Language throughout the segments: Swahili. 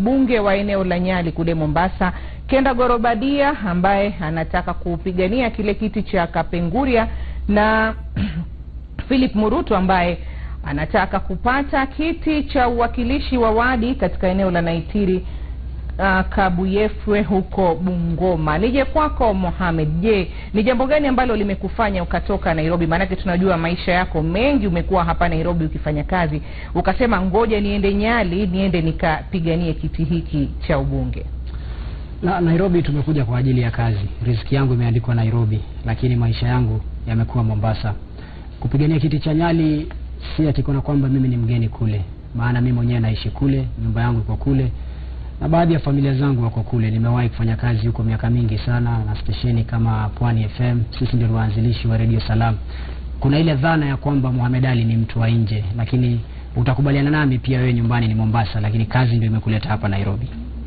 ubunge wa eneo la Nyali kule Mombasa, Kenda Gorobadia ambaye anataka kupigania kile kiti cha Kapenguria na Philip Murutu ambaye anataka kupata kiti cha uwakilishi wa wadi katika eneo la Naitiri uh, Kabuyefwe huko Bungoma. Nije kwako Mohamed, je, ni jambo gani ambalo limekufanya ukatoka Nairobi? Maanake tunajua maisha yako mengi, umekuwa hapa Nairobi ukifanya kazi, ukasema ngoja niende Nyali, niende nikapiganie kiti hiki cha ubunge. Na Nairobi tumekuja kwa ajili ya kazi. Riziki yangu imeandikwa Nairobi, lakini maisha yangu yamekuwa Mombasa. Kupigania kiti cha Nyali si ati kuna kwamba mimi ni mgeni kule, maana mimi mwenyewe naishi kule, nyumba yangu iko kule na baadhi ya familia zangu wako kule. Nimewahi kufanya kazi huko miaka mingi sana na stesheni kama Pwani FM. Sisi ndio waanzilishi wa Radio Salam. Kuna ile dhana ya kwamba Mohamed Ali ni mtu wa nje, lakini utakubaliana nami pia, wewe nyumbani ni Mombasa, lakini kazi ndio imekuleta hapa Nairobi.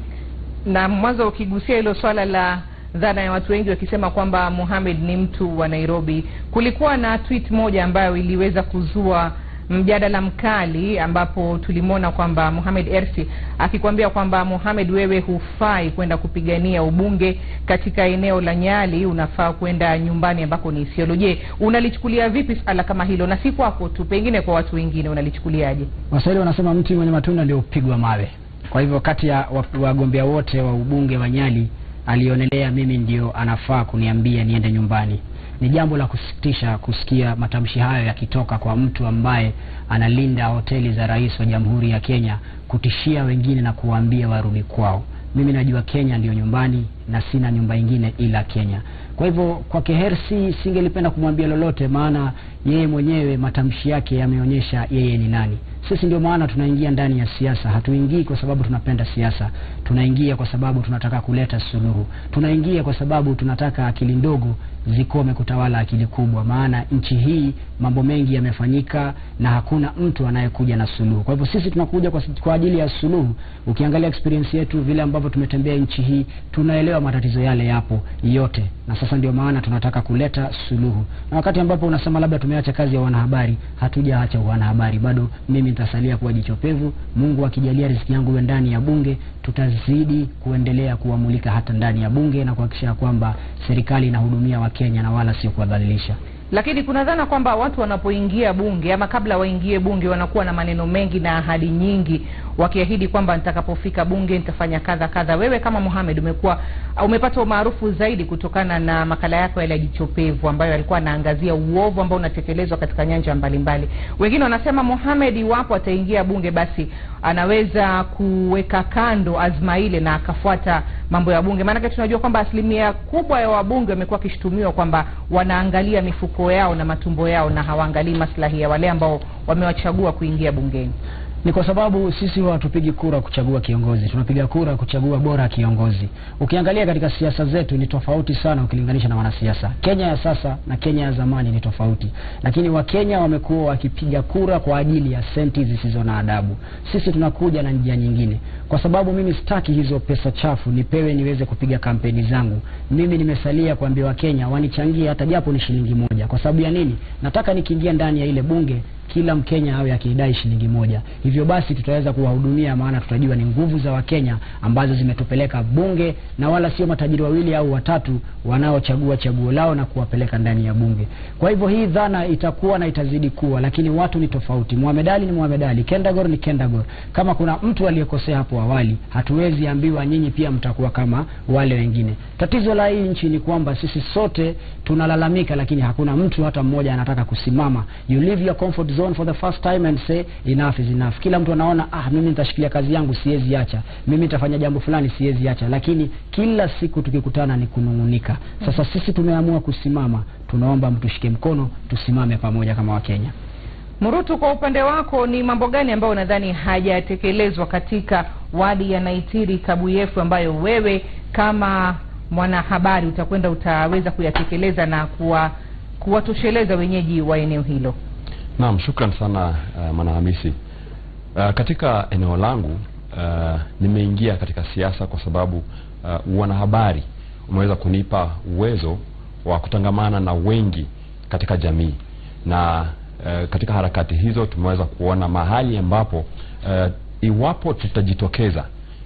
Na mwanzo ukigusia hilo swala la dhana ya watu wengi wakisema kwamba Mohamed ni mtu wa Nairobi, kulikuwa na tweet moja ambayo iliweza kuzua mjadala mkali ambapo tulimwona kwamba Mohamed Ersi akikwambia kwamba Mohamed, wewe hufai kwenda kupigania ubunge katika eneo la Nyali, unafaa kwenda nyumbani ambako ni Isiolo. Je, unalichukulia vipi swala kama hilo, na si kwako tu, pengine kwa watu wengine unalichukuliaje? Waswahili wanasema mti mwenye matunda ndio upigwa mawe. Kwa hivyo kati ya wagombea wote wa ubunge wa Nyali alionelea mimi ndio anafaa kuniambia niende nyumbani. Ni jambo la kusikitisha kusikia matamshi hayo yakitoka kwa mtu ambaye analinda hoteli za rais wa Jamhuri ya Kenya, kutishia wengine na kuwaambia warudi kwao. Mimi najua Kenya ndiyo nyumbani na sina nyumba ingine ila Kenya. Kwa hivyo kwake Hersi singelipenda kumwambia lolote, maana yeye mwenyewe matamshi yake yameonyesha yeye ni nani. Sisi ndio maana tunaingia ndani ya siasa. Hatuingii kwa sababu tunapenda siasa, tunaingia kwa sababu tunataka kuleta suluhu. Tunaingia kwa sababu tunataka akili ndogo zikome kutawala akili kubwa, maana nchi hii mambo mengi yamefanyika na hakuna mtu anayekuja na suluhu. Kwa hivyo sisi tunakuja kwa, kwa ajili ya suluhu. Ukiangalia experience yetu, vile ambavyo tumetembea nchi hii, tunaelewa matatizo yale yapo yote, na sasa ndio maana tunataka kuleta suluhu. Na wakati ambapo unasema labda tumeacha kazi ya wanahabari, hatujaacha wanahabari, bado mimi nitasalia kuwa jicho pevu. Mungu akijalia riziki yangu iwe ndani ya bunge, tutazidi kuendelea kuwamulika hata ndani ya bunge na kuhakikisha kwamba serikali inahudumia Wakenya na wala sio kuwadhalilisha. Lakini kuna dhana kwamba watu wanapoingia bunge ama kabla waingie bunge wanakuwa na maneno mengi na ahadi nyingi, wakiahidi kwamba nitakapofika bunge nitafanya kadha kadha. Wewe kama Mohamed umekuwa umepata umaarufu zaidi kutokana na makala yako yale ya Jicho Pevu ambayo alikuwa anaangazia uovu ambao unatekelezwa katika nyanja mbalimbali. Wengine wanasema Mohamed, iwapo ataingia bunge, basi anaweza kuweka kando azma ile na akafuata mambo ya bunge. Maanake tunajua kwamba asilimia kubwa ya wabunge wamekuwa wakishutumiwa kwamba wanaangalia mifuko yao na matumbo yao na hawaangalii maslahi ya wale ambao wamewachagua kuingia bungeni. Ni kwa sababu sisi huwa hatupigi kura kuchagua kiongozi, tunapiga kura kuchagua bora kiongozi. Ukiangalia katika siasa zetu ni tofauti sana ukilinganisha na wanasiasa. Kenya ya sasa na Kenya ya zamani ni tofauti, lakini Wakenya wamekuwa wakipiga kura kwa ajili ya senti zisizo na adabu. Sisi tunakuja na njia nyingine, kwa sababu mimi sitaki hizo pesa chafu nipewe niweze kupiga kampeni zangu. Mimi nimesalia kuambia Wakenya wanichangie hata japo ni shilingi moja. Kwa sababu ya nini? Nataka nikiingia ndani ya ile bunge kila Mkenya awe akidai shilingi moja. Hivyo basi tutaweza kuwahudumia, maana tutajua ni nguvu za Wakenya ambazo zimetupeleka bunge na wala sio matajiri wawili au watatu wanaochagua chaguo lao na kuwapeleka ndani ya bunge. Kwa hivyo hii dhana itakuwa na itazidi kuwa, lakini watu ni tofauti. Mohamed Ali ni Mohamed Ali, Kendagor ni Kendagor. Kama kuna mtu aliyekosea hapo awali, hatuwezi ambiwa nyinyi pia mtakuwa kama wale wengine. Tatizo la hii nchi ni kwamba sisi sote tunalalamika, lakini hakuna mtu hata mmoja anataka kusimama. You leave your comfort zone for the first time and say enough is enough. Kila mtu anaona ah, mimi nitashikilia kazi yangu, siwezi acha. Mimi nitafanya jambo fulani, siwezi acha. Lakini kila siku tukikutana ni kunung'unika. Sasa sisi tumeamua kusimama, tunaomba mtushike mkono, tusimame pamoja kama Wakenya. Murutu, kwa upande wako ni mambo gani ambayo unadhani hajatekelezwa katika wadi ya Naitiri Kabuyefu ambayo wewe kama mwanahabari utakwenda utaweza kuyatekeleza na kuwa kuwatosheleza wenyeji wa eneo hilo? Naam, shukran sana uh, Mwanahamisi. Uh, katika eneo langu uh, nimeingia katika siasa kwa sababu uh, wanahabari umeweza kunipa uwezo wa kutangamana na wengi katika jamii na uh, katika harakati hizo tumeweza kuona mahali ambapo uh, iwapo tutajitokeza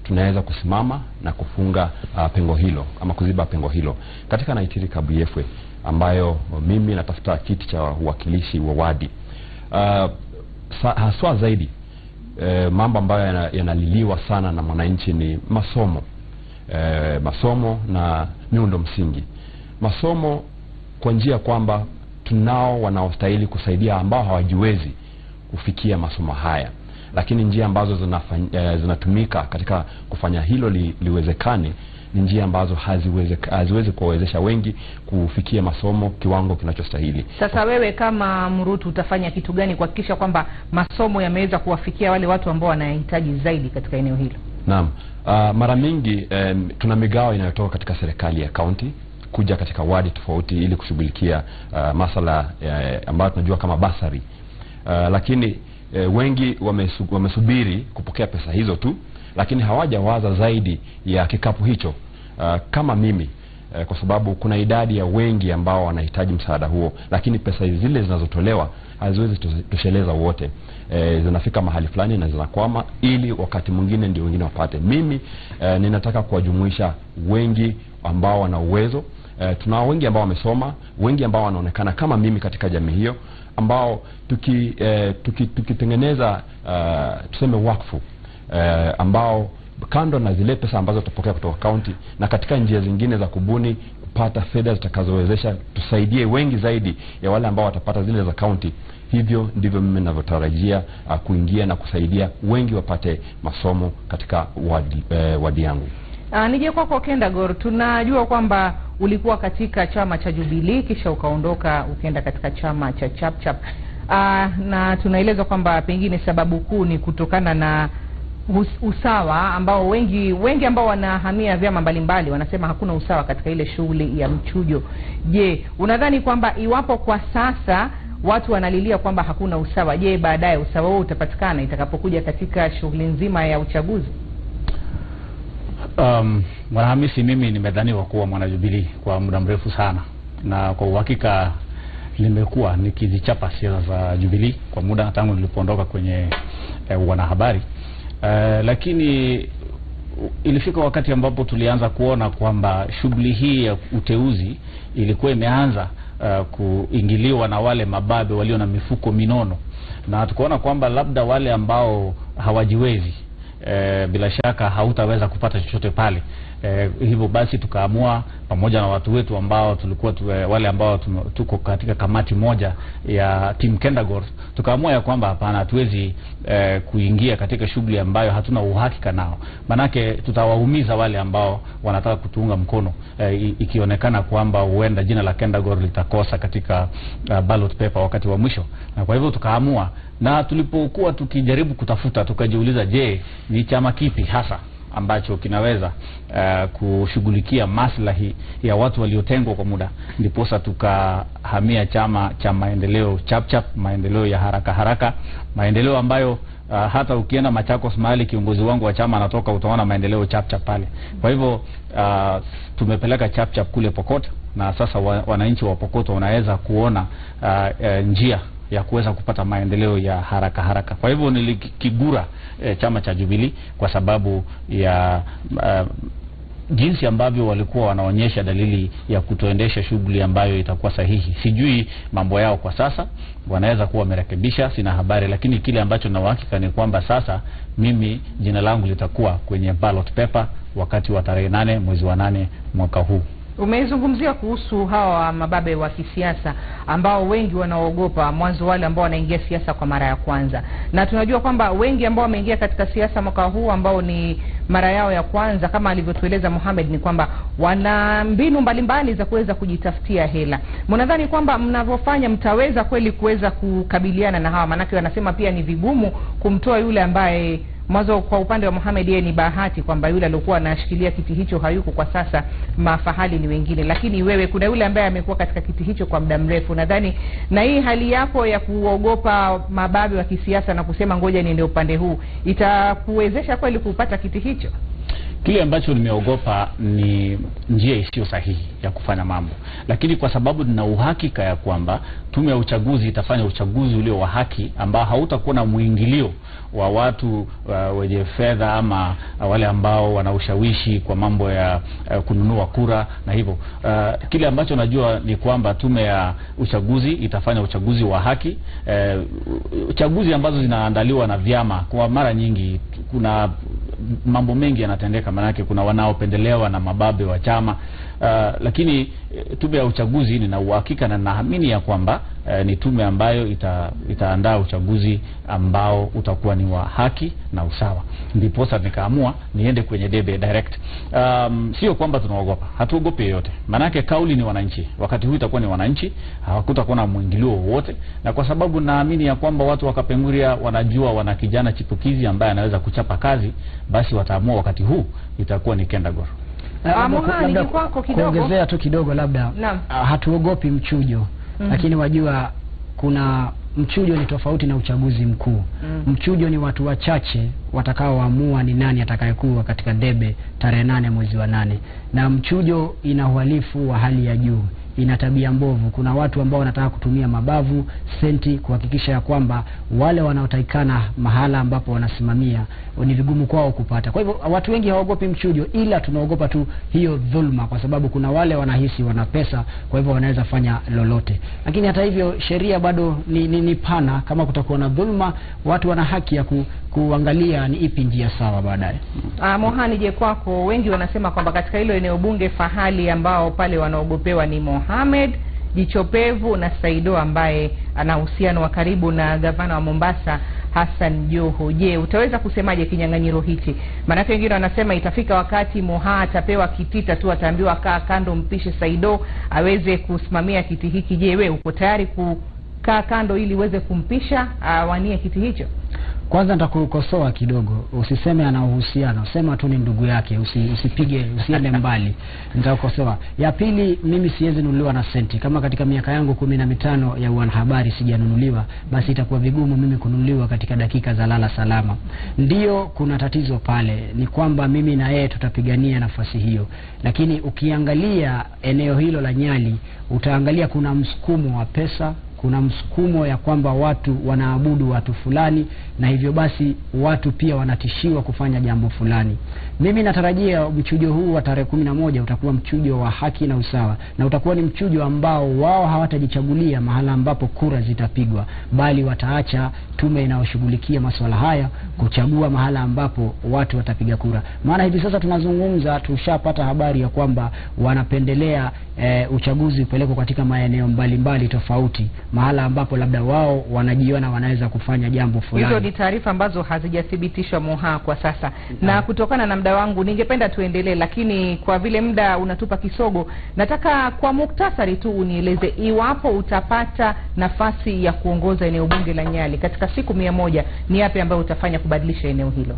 tunaweza kusimama na kufunga uh, pengo hilo ama kuziba pengo hilo katika Naitiri Kabuyefwe ambayo mimi natafuta kiti cha uwakilishi wa wadi uh, sa, haswa zaidi eh, mambo ambayo yana- yanaliliwa sana na mwananchi ni masomo eh, masomo na miundo msingi masomo kwa njia kwamba tunao wanaostahili kusaidia ambao hawajiwezi kufikia masomo haya lakini njia ambazo zinafany, eh, zinatumika katika kufanya hilo li, liwezekane ni njia ambazo haziweze, haziwezi kuwawezesha wengi kufikia masomo kiwango kinachostahili Sasa wewe kama Mrutu utafanya kitu gani kuhakikisha kwamba masomo yameweza kuwafikia wale watu ambao wanahitaji zaidi katika eneo hilo? Naam. Uh, mara mingi um, tuna migao inayotoka katika serikali ya kaunti kuja katika wadi tofauti ili kushughulikia uh, masala uh, ambayo tunajua kama basari uh, lakini uh, wengi wamesu, wamesubiri kupokea pesa hizo tu, lakini hawajawaza zaidi ya kikapu hicho uh, kama mimi uh, kwa sababu kuna idadi ya wengi ambao wanahitaji msaada huo, lakini pesa zile zinazotolewa haziwezi to- tosheleza wote e, zinafika mahali fulani na zinakwama ili wakati mwingine ndio wengine wapate mimi e, ninataka kuwajumuisha wengi ambao wana uwezo e, tunao wengi ambao wamesoma wengi ambao wanaonekana kama mimi katika jamii hiyo ambao tuki, e, tuki, tukitengeneza uh, tuseme wakfu e, ambao kando na zile pesa ambazo tutapokea kutoka kaunti na katika njia zingine za kubuni kupata fedha zitakazowezesha tusaidie wengi zaidi ya wale ambao watapata zile za kaunti hivyo ndivyo mimi ninavyotarajia uh, kuingia na kusaidia wengi wapate masomo katika wadi, eh, wadi yangu Uh, nije kwako Kendagor, tunajua kwamba ulikuwa katika chama cha Jubilee kisha ukaondoka ukaenda katika chama cha Chapchap. Uh, na tunaelezwa kwamba pengine sababu kuu ni kutokana na us- usawa ambao wengi wengi ambao wanahamia vyama mbalimbali wanasema hakuna usawa katika ile shughuli ya mchujo. Je, unadhani kwamba iwapo kwa sasa watu wanalilia kwamba hakuna usawa, je, baadaye usawa huo utapatikana itakapokuja katika shughuli nzima ya uchaguzi? Um, Mwanahamisi, mimi nimedhaniwa kuwa mwanajubilii kwa muda mrefu sana, na kwa uhakika nimekuwa nikizichapa siasa za Jubilii kwa muda tangu nilipoondoka kwenye eh, wanahabari eh, lakini u- ilifika wakati ambapo tulianza kuona kwamba shughuli hii ya uteuzi ilikuwa imeanza uh, kuingiliwa na wale mababe walio na mifuko minono, na tukaona kwamba labda wale ambao hawajiwezi e, bila shaka hautaweza kupata chochote pale. E, hivyo basi tukaamua pamoja na watu wetu ambao tulikuwa tu, e, wale ambao tume, tuko katika kamati moja ya Team Kendagor tukaamua ya kwamba hapana, hatuwezi e, kuingia katika shughuli ambayo hatuna uhakika nao, manake tutawaumiza wale ambao wanataka kutuunga mkono e, i- ikionekana kwamba huenda jina la Kendagor litakosa katika uh, ballot paper wakati wa mwisho, na kwa hivyo tukaamua na tulipokuwa tukijaribu kutafuta tukajiuliza, je, ni chama kipi hasa ambacho kinaweza uh, kushughulikia maslahi ya watu waliotengwa kwa muda, ndiposa tukahamia chama cha maendeleo Chapchap, maendeleo ya haraka haraka, maendeleo ambayo uh, hata ukienda Machakos mahali kiongozi wangu wa chama anatoka utaona maendeleo Chapchap pale. Kwa hivyo uh, tumepeleka Chapchap kule Pokot na sasa wa, wananchi wa Pokot wanaweza kuona uh, uh, njia ya kuweza kupata maendeleo ya haraka haraka. Kwa hivyo nilikigura e, chama cha Jubilee kwa sababu ya uh, jinsi ambavyo walikuwa wanaonyesha dalili ya kutoendesha shughuli ambayo itakuwa sahihi. Sijui mambo yao kwa sasa, wanaweza kuwa wamerekebisha, sina habari, lakini kile ambacho na uhakika ni kwamba sasa mimi jina langu litakuwa kwenye ballot paper wakati wa tarehe nane mwezi wa nane mwaka huu. Umezungumzia kuhusu hawa mababe wa kisiasa ambao wengi wanaogopa mwanzo, wale ambao wanaingia siasa kwa mara ya kwanza, na tunajua kwamba wengi ambao wameingia katika siasa mwaka huu ambao ni mara yao ya kwanza, kama alivyotueleza Mohamed, ni kwamba wana mbinu mbalimbali za kuweza kujitafutia hela. Mnadhani kwamba mnavyofanya mtaweza kweli kuweza kukabiliana na hawa? Maanake wanasema pia ni vigumu kumtoa yule ambaye mwanzo kwa upande wa Mohamed yeye ni bahati kwamba yule aliokuwa anashikilia kiti hicho hayuko kwa sasa, mafahali ni wengine, lakini wewe kuna yule ambaye amekuwa katika kiti hicho kwa muda mrefu. Nadhani na hii hali yako ya kuogopa mababe wa kisiasa na kusema ngoja niende upande huu itakuwezesha kweli kupata kiti hicho? Kile ambacho nimeogopa ni njia isiyo sahihi ya kufanya mambo, lakini kwa sababu nina uhakika ya kwamba tume ya uchaguzi itafanya uchaguzi ulio wa haki ambao hautakuwa na mwingilio wa watu uh, wenye fedha ama uh, wale ambao wana ushawishi kwa mambo ya uh, kununua kura na hivyo uh, kile ambacho najua ni kwamba tume ya uchaguzi itafanya uchaguzi wa haki uh, chaguzi ambazo zinaandaliwa na vyama kwa mara nyingi kuna mambo mengi yanatendeka maanake kuna wanaopendelewa na mababe wa chama uh, lakini eh, tume ya uchaguzi nina uhakika na naamini ya kwamba eh, ni tume ambayo ita, itaandaa uchaguzi ambao utakuwa ni wa haki na usawa ndiposa nikaamua niende kwenye debe direct um, sio kwamba tunaogopa hatuogopi yeyote maanake kauli ni wananchi wakati huu itakuwa ni wananchi hawakutakuwa na mwingilio wowote na kwa sababu naamini ya kwamba watu wa Kapenguria wanajua wana kijana chipukizi ambaye anaweza kuchapa kazi basi wataamua wakati huu itakuwa ni Kendagoro Eh, Ah, labda- Moha, labda nije kwako kidogo. kuongezea tu kidogo labda Naam. ah, hatuogopi mchujo Mhm. lakini wajua kuna mchujo ni tofauti na uchaguzi mkuu Mm. mchujo ni watu wachache watakaoamua ni nani atakayekuwa katika debe tarehe nane mwezi wa nane na mchujo ina uhalifu wa hali ya juu ina tabia mbovu kuna watu ambao wanataka kutumia mabavu senti kuhakikisha ya kwamba wale wanaotakikana mahala ambapo wanasimamia ni vigumu kwao kupata kwa hivyo watu wengi hawaogopi mchujo ila tunaogopa tu hiyo dhulma kwa sababu kuna wale wanahisi wana pesa kwa hivyo wanaweza fanya lolote lakini hata hivyo sheria bado ni, ni, ni pana kama kutakuwa na dhulma watu wana haki ya ku, kuangalia ni ipi njia sawa baadaye Ah, Mohani, je, kwako wengi wanasema kwamba katika hilo eneo bunge fahali ambao pale wanaogopewa ni Mohamed Jichopevu na Saido ambaye ana uhusiano wa karibu na gavana wa Mombasa Hassan Joho. Je, utaweza kusemaje kinyang'anyiro hichi? Maanake wengine wanasema itafika wakati Moha atapewa kitita tu, ataambiwa kaa kando, mpishe Saido aweze kusimamia kiti hiki. Je, we uko tayari kukaa kando ili uweze kumpisha awanie kiti hicho? kwanza nitakukosoa kidogo usiseme ana uhusiano sema tu ni ndugu yake usi, usipige usiende mbali nitakukosoa ya pili mimi siwezi nunuliwa na senti kama katika miaka yangu kumi na mitano ya uanahabari sijanunuliwa basi itakuwa vigumu mimi kununuliwa katika dakika za lala salama ndio kuna tatizo pale ni kwamba mimi na yeye tutapigania nafasi hiyo lakini ukiangalia eneo hilo la nyali utaangalia kuna msukumo wa pesa kuna msukumo ya kwamba watu wanaabudu watu fulani na hivyo basi watu pia wanatishiwa kufanya jambo fulani mimi natarajia mchujo huu wa tarehe kumi na moja utakuwa mchujo wa haki na usawa na utakuwa ni mchujo ambao wao hawatajichagulia mahala ambapo kura zitapigwa bali wataacha tume inayoshughulikia masuala haya kuchagua mahala ambapo watu watapiga kura maana hivi sasa tunazungumza tushapata habari ya kwamba wanapendelea e, uchaguzi upelekwe katika maeneo mbalimbali tofauti mahala ambapo labda wao wanajiona wanaweza kufanya jambo Hizo fulani ni taarifa ambazo hazijathibitishwa Moha kwa sasa, na kutokana na muda wangu ningependa tuendelee, lakini kwa vile muda unatupa kisogo, nataka kwa muktasari tu unieleze iwapo utapata nafasi ya kuongoza eneo bunge la Nyali katika siku mia moja, ni yapi ambayo utafanya kubadilisha eneo hilo?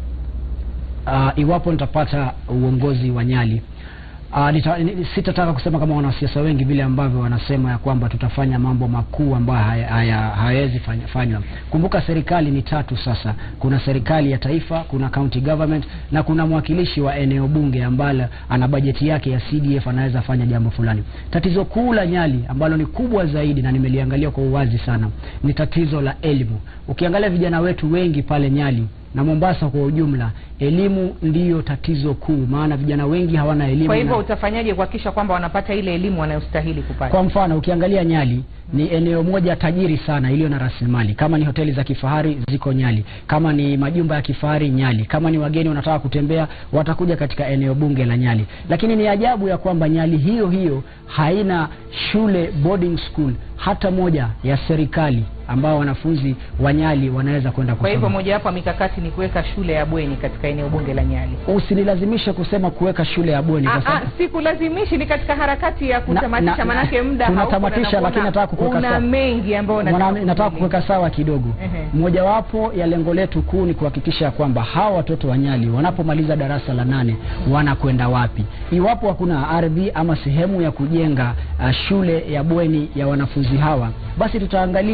uh, iwapo nitapata uongozi wa Nyali Uh, nita, ni- sitataka kusema kama wanasiasa wengi vile ambavyo wanasema ya kwamba tutafanya mambo makuu ambayo haya- haya- hayawezi fanya- fanywa. Kumbuka serikali ni tatu sasa. Kuna serikali ya taifa, kuna county government na kuna mwakilishi wa eneo bunge ambalo ana bajeti yake ya CDF anaweza fanya jambo fulani. Tatizo kuu la Nyali ambalo ni kubwa zaidi na nimeliangalia kwa uwazi sana ni tatizo la elimu. Ukiangalia vijana wetu wengi pale Nyali na Mombasa kwa ujumla, elimu ndiyo tatizo kuu, maana vijana wengi hawana elimu. Kwa hivyo na- utafanyaje kuhakikisha kwamba wanapata ile elimu wanayostahili kupata? kwa mfano ukiangalia Nyali ni eneo moja tajiri sana iliyo na rasilimali. Kama ni hoteli za kifahari ziko Nyali, kama ni majumba ya kifahari Nyali, kama ni wageni wanataka kutembea watakuja katika eneo bunge la Nyali. Lakini ni ajabu ya kwamba Nyali hiyo hiyo haina shule boarding school hata moja ya serikali ambao wanafunzi wa Nyali wanaweza kwenda Kwa hivyo kusoma. mojawapo ya mikakati ni kuweka shule ya bweni katika eneo bunge la Nyali. Usinilazimishe kusema kuweka shule ya bweni kwa Ah, ah, sababu sikulazimishi ni katika harakati ya kutamatisha, na- manake muda tunatamatisha, hauko na lakini nataka kukuweka una sawa. mengi ambayo Mwana- nataka nataka kuuliza. kuweka sawa kidogo. Ehe. Mojawapo ya lengo letu kuu ni kuhakikisha ya kwamba hawa watoto wa Nyali wanapomaliza darasa la nane wanakwenda wapi. Iwapo hakuna ardhi ama sehemu ya kujenga uh, shule ya bweni ya wanafunzi hawa, basi tutaangalia, maana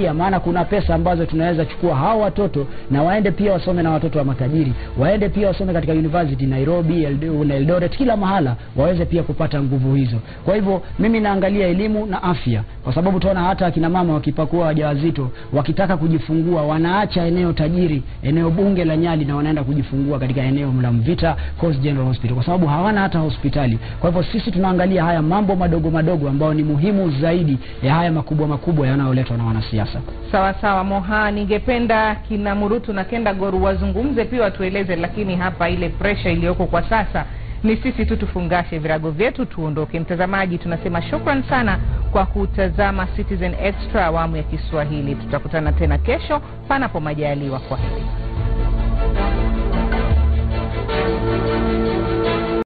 kuna pesa ambazo tunaweza chukua hao watoto na waende pia wasome na watoto wa matajiri waende pia wasome katika university Nairobi Eld- na Eldoret kila mahala waweze pia kupata nguvu hizo kwa hivyo mimi naangalia elimu na afya kwa sababu tunaona hata akina mama wakipakua wajawazito wakitaka kujifungua wanaacha eneo tajiri eneo bunge la Nyali na wanaenda kujifungua katika eneo la Mvita Coast General Hospital kwa sababu hawana hata hospitali kwa hivyo sisi tunaangalia haya mambo madogo madogo ambayo ni muhimu zaidi ya haya makubwa makubwa yanayoletwa na wanasiasa Sawa sawa Moha, ningependa kina Murutu na Kenda Goru wazungumze pia watueleze, lakini hapa ile pressure iliyoko kwa sasa ni sisi tu tufungashe virago vyetu tuondoke. Mtazamaji, tunasema shukran sana kwa kutazama Citizen Extra awamu ya Kiswahili. Tutakutana tena kesho panapo majaliwa. Kwa heri.